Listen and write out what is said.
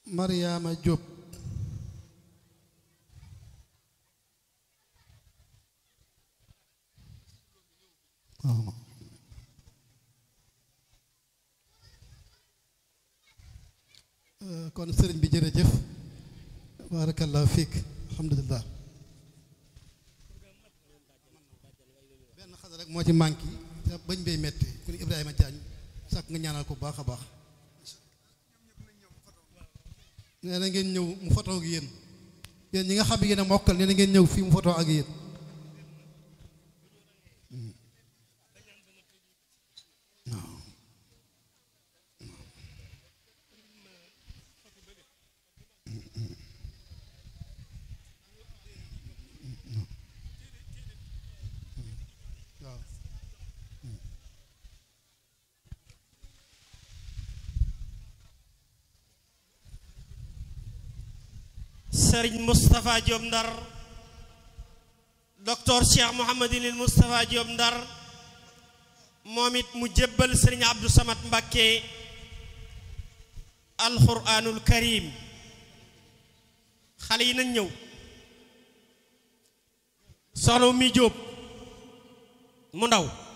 Mariama Diop waaw kon sëriñ bi jërëjëf barakallahu fiik alhamdulilah benn xale rek moo ci manqué te bañ bay metti ku ni Ibrahima Diagne sàkk nga ñaanal ko baax a baax nee na ngeen ñëw mu foto ak yéen yéen ñi nga xam yéen a mokkal nee na ngeen ñëw fii mu foto ak yéen waaw Serigne Moustapha Diop Ndar docteur Cheikh Mouhamadinil Moustapha Diop Ndar moom it mu jébbal Serigne Abdou Samad Mbakke alquranul karim xale yi nañ ñëw soxna mi Diop mu ndaw